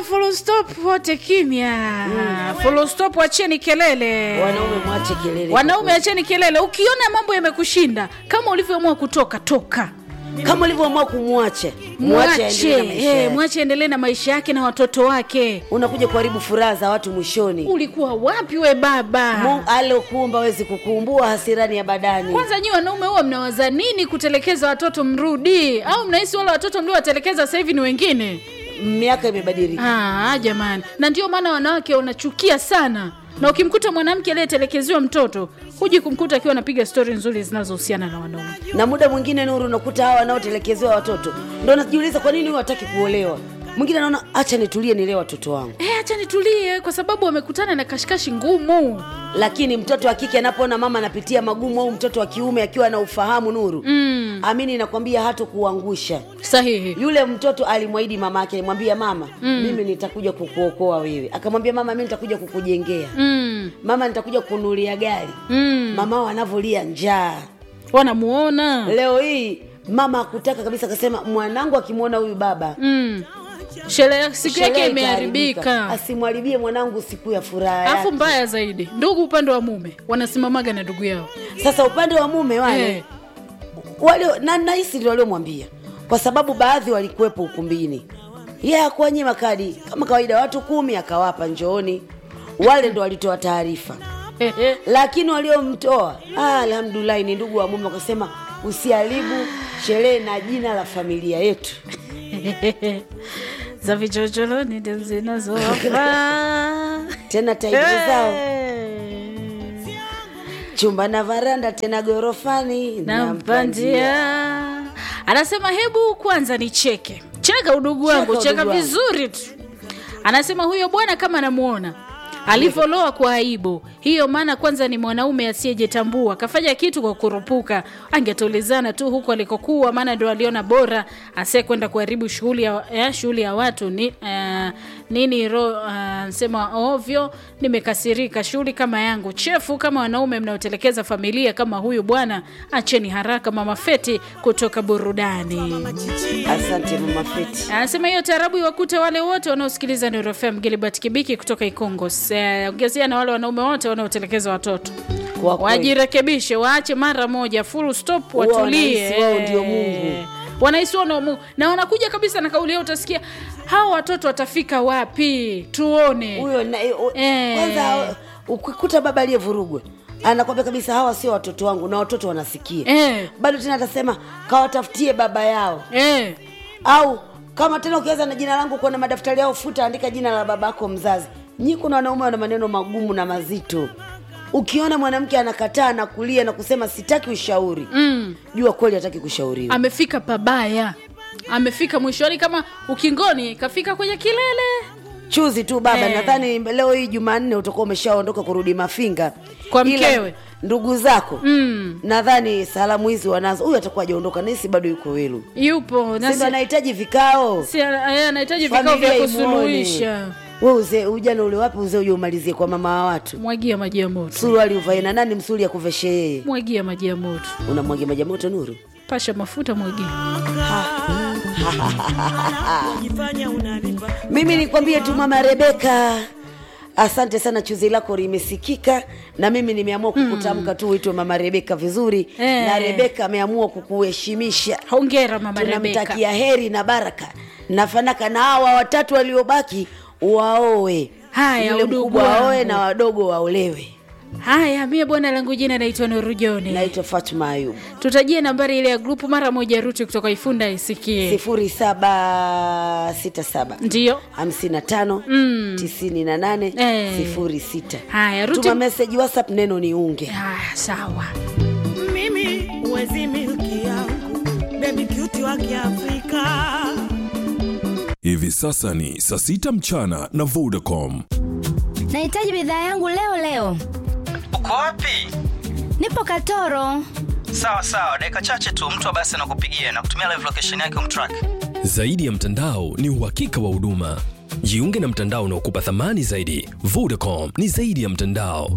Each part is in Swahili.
Haya, full stop, wote kimya. Full stop, acheni kelele. Wanaume mwache kelele. Wanaume acheni kelele. Ukiona mambo yamekushinda kama ulivyoamua kutoka, toka. kama ulivyoamua kumwacha mwache aendelee na maisha eh, yake. mwache endelee na maisha yake na watoto wake. unakuja kuharibu furaha za watu mwishoni Ulikuwa wapi we baba? Mungu alokuumba wezi kukuumbua hasirani ya badani Kwanza nyi wanaume huwa mnawaza nini kutelekeza watoto mrudi, au mnahisi wale watoto mliowatelekeza sasa hivi ni wengine? miaka imebadilika Ah, jamani, na ndio maana wanawake wanachukia sana, na ukimkuta mwanamke aliyetelekeziwa mtoto huji kumkuta akiwa anapiga stori nzuri zinazohusiana na wanaume. na muda mwingine nuru unakuta hawa wanaotelekezewa watoto ndo najiuliza kwa nini huyu hataki kuolewa mwingine anaona acha nitulie nilee watoto wangu Eh, acha nitulie, kwa sababu wamekutana na kashikashi ngumu. lakini mtoto wa kike anapoona mama anapitia magumu au mtoto wa kiume akiwa na ufahamu nuru mm. amini nakwambia hata kuangusha Sahihi. yule mtoto alimwahidi mama yake alimwambia mama mm. mimi nitakuja kukuokoa wewe akamwambia mama mi nitakuja kukujengea Mm, mama nitakuja kununulia gari mm. mama wanavyolia njaa Wanamuona leo hii mama akutaka kabisa akasema mwanangu akimwona huyu baba mm. Sherehe siku yake sherehe imeharibika. itaharibika. asimwharibie mwanangu siku ya furaha Alafu yake. mbaya zaidi, ndugu upande wa mume wanasimamaga na ndugu yao sasa upande wa mume wale Eh. wale na nahisi ndio waliomwambia kwa sababu baadhi walikuwepo ukumbini ye yeah, akuwanyima kadi kama kawaida watu kumi akawapa njooni wale ndo walitoa taarifa lakini waliomtoa ah, alhamdulahi ni ndugu wa mume wakasema usiharibu sherehe na jina la familia yetu za vichochoroni ndio zinazowafaa tena tairi zao chumba na varanda tena gorofani nampandia anasema hebu kwanza nicheke cheka udugu wangu Cheka cheka udugu wangu. vizuri tu anasema huyo bwana kama anamuona alivyoloa kwa aibu hiyo maana kwanza ni mwanaume asiyejitambua kafanya kitu kwa kurupuka angetulizana tu huko alikokuwa maana ndo aliona bora asiye kwenda kuharibu shughuli ya, ya, shughuli ya watu ni, uh, nini ro uh, sema ovyo nimekasirika shughuli kama yangu chefu kama wanaume mnaotelekeza familia kama huyu bwana acheni haraka mama feti kutoka burudani asante mama feti anasema hiyo taarabu iwakute wale wote wanaosikiliza Nuru FM Gilbert Kibiki kutoka Ikongo. Se- Ongezea na wale wanaume wote wanaotelekeza watoto Kwa kweli. wajirekebishe, waache mara moja, full stop, Huwa watulie. wanahisi wao ndio Mungu. Wanahisi wao ndio Mungu, na wanakuja kabisa na kauli yao, utasikia hawa watoto watafika wapi? Tuone. huyo na- eh, o- Eh. kwanza ukikuta baba aliyevurugwa anakwambia kabisa hawa sio watoto wangu na watoto wanasikia Eh. bado tena atasema kawatafutie baba yao Eh, au kama tena ukianza na jina langu kuona madaftari yao futa andika jina la babako mzazi nyi kuna wanaume wana maneno magumu na mazito ukiona mwanamke anakataa na kulia na kusema sitaki ushauri mm, jua kweli hataki kushauriwa amefika pabaya, amefika mwishoni, kama ukingoni, kafika kwenye kilele. chuzi tu baba Eh. nadhani leo hii jumanne utakuwa umeshaondoka kurudi mafinga Kwa Ila mkewe. ndugu zako Mm. nadhani salamu hizi wanazo huyu atakuwa ajaondoka nahisi bado yuko welu Yupo na sindo si- anahitaji vikao si- eh, anahitaji vikao vya Familia kusuluhisha. we uzee ujana ule wapi uzee uje umalizie kwa mama wa watu Mwagia maji ya moto, suruali uvae na nani msuli akuveshe yeye mwagia maji ya moto, unamwagia maji ya moto nuru pasha mafuta, mwagia. mimi nikwambie tu mama rebeka asante sana chuzi lako limesikika na mimi nimeamua kukutamka tu uitwe mama rebeka vizuri Eh. na rebeka ameamua kukuheshimisha Hongera mama Rebeka. tunamtakia heri na baraka na fanaka na hawa watatu waliobaki waoe Haya, Yule udugu mkubwa wangu. waoe na wadogo waolewe Haya, mie bwana langu jina naitwa Nuru Joni. naitwa fatma ayub Tutajie nambari ile ya grupu mara moja, Ruti kutoka Ifunda isikie. sifuri saba sita saba Ndiyo. hamsini na tano tisini na nane Eh. sifuri sita Haya, Ruti. tuma meseji whatsapp neno ni unge Haya, sawa. mimi huwezi milki yangu bebi kiuti wa kiafrika Hivi sasa ni saa sita mchana na Vodacom. Nahitaji bidhaa yangu leo leo. uko wapi Nipo Katoro. sawa sawa dakika chache tu mtu wa basi anakupigia na kutumia live location yake umtrack Zaidi ya mtandao ni uhakika wa huduma. Jiunge na mtandao unaokupa thamani zaidi. Vodacom ni zaidi ya mtandao.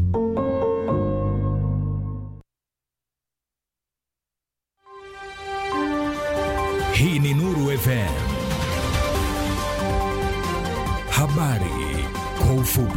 Hii ni Nuru FM. Habari kwa ufupi.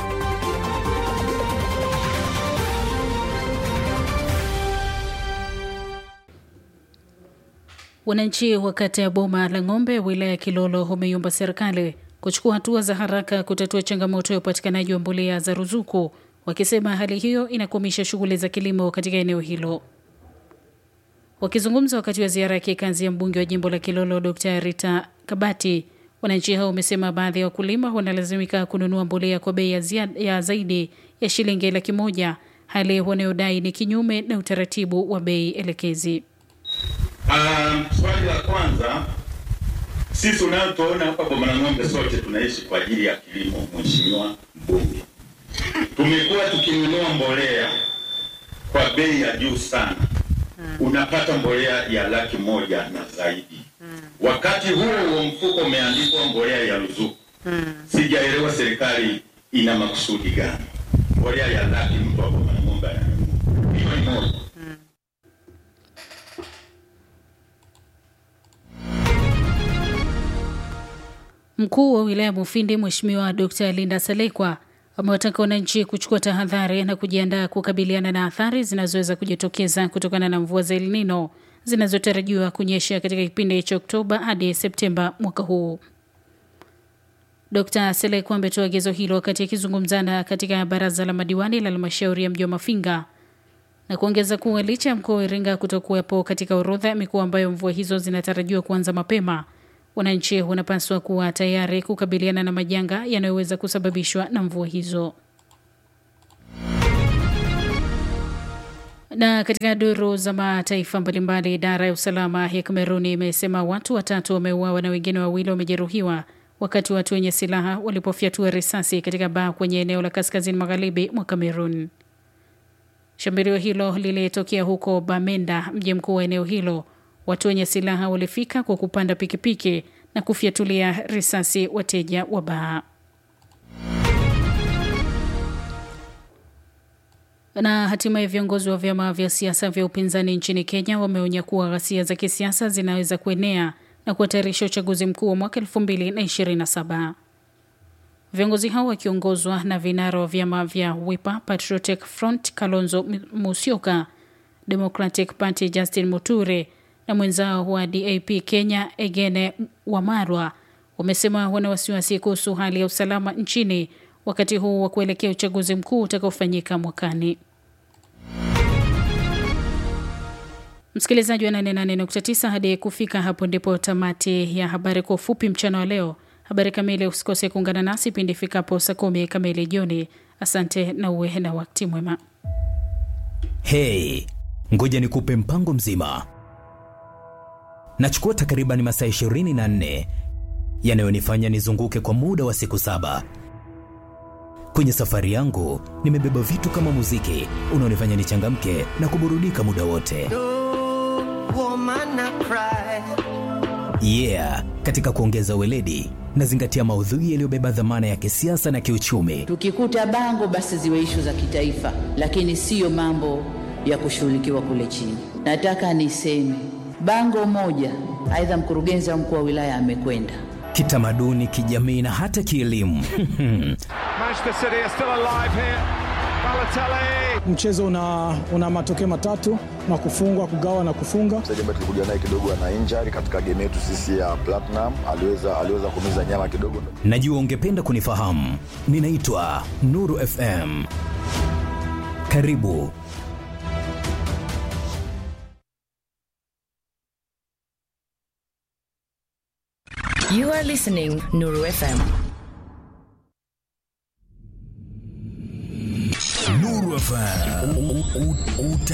Wananchi wa kata ya Boma la Ng'ombe, wilaya ya Kilolo, wameiomba serikali kuchukua hatua za haraka kutatua changamoto ya upatikanaji wa mbolea za ruzuku, wakisema hali hiyo inakwamisha shughuli za kilimo katika eneo hilo. Wakizungumza wakati wa ziara ya kikazi ya mbunge wa jimbo la Kilolo Dr Rita Kabati, wananchi hao wamesema baadhi ya wakulima wanalazimika kununua mbolea kwa bei ya, ziada- ya zaidi ya shilingi laki moja, hali wanayodai ni kinyume na utaratibu wa bei elekezi. Um, swali la kwanza, sisi unayotuona hapa Boma la Ng'ombe sote tunaishi kwa ajili ya kilimo. Mheshimiwa mbunge, tumekuwa tukinunua mbolea kwa bei ya juu sana, unapata mbolea ya laki moja na zaidi, wakati huo huo mfuko umeandikwa mbolea ya ruzuku. Sijaelewa serikali ina makusudi gani? Mbolea ya laki mtu wa Boma la Ng'ombe ananunua, hiyo ni moja. Mkuu wa wilaya Mufindi Mheshimiwa Dr Linda Salekwa amewataka wananchi kuchukua tahadhari na kujiandaa kukabiliana na athari zinazoweza kujitokeza kutokana na mvua za El Nino zinazotarajiwa kunyesha katika kipindi cha Oktoba hadi Septemba mwaka huu. Dr Selekwa ametoa agizo hilo wakati akizungumzana katika baraza la madiwani la halmashauri ya mji wa Mafinga na kuongeza kuwa licha ya mkoa wa Iringa kutokuwepo katika orodha ya mikoa ambayo mvua hizo zinatarajiwa kuanza mapema, wananchi wanapaswa kuwa tayari kukabiliana na majanga yanayoweza kusababishwa na mvua hizo. Na katika duru za mataifa mbalimbali, idara ya usalama ya Kameruni imesema watu watatu wameuawa na wengine wawili wamejeruhiwa wakati watu wenye silaha walipofyatua risasi katika baa kwenye eneo la kaskazini magharibi mwa Kamerun. Shambulio hilo lilitokea huko Bamenda, mji mkuu wa eneo hilo. Watu wenye silaha walifika kwa kupanda pikipiki na kufyatulia risasi wateja wa baa. Na hatimaye viongozi wa vyama vya siasa vya upinzani nchini Kenya wameonya kuwa ghasia za kisiasa zinaweza kuenea na kuhatarisha uchaguzi mkuu wa mwaka 2027. Viongozi hao wakiongozwa na vinara wa vyama vya Wiper, Patriotic Front Kalonzo Musyoka, Democratic Party Justin Muture na mwenzao wa DAP Kenya Egene Wamarwa wamesema wana wasiwasi kuhusu hali ya usalama nchini wakati huu wa kuelekea uchaguzi mkuu utakaofanyika mwakani. Msikilizaji wa 88.9, hadi kufika hapo ndipo tamati ya habari kwa ufupi mchana wa leo. Habari kamili usikose kuungana nasi pindi ifikapo saa kumi kamili jioni. Asante na uwe na wakati mwema. Hey, ngoja nikupe mpango mzima. Nachukua takriban masaa 24 yanayonifanya nizunguke kwa muda wa siku saba. Kwenye safari yangu nimebeba vitu kama muziki unaonifanya nichangamke na kuburudika muda wote. Yeah, katika kuongeza weledi nazingatia maudhui yaliyobeba dhamana ya kisiasa na kiuchumi. Tukikuta bango basi ziwe ishu za kitaifa, lakini siyo mambo ya kushughulikiwa kule chini. Nataka niseme bango moja, aidha mkurugenzi au mkuu wa wilaya amekwenda Kitamaduni, kijamii na hata kielimu. Manchester City are still alive here. Balotelli. Mchezo una, una matokeo matatu na kufungwa, kugawa na kufunga. Mchezaji ambaye tulikuja naye kidogo ana injury katika game yetu sisi ya Platinum, aliweza aliweza kumiza nyama kidogo. Najua ungependa kunifahamu. Ninaitwa Nuru FM. Karibu. You are listening Nuru FM. Nuru FM.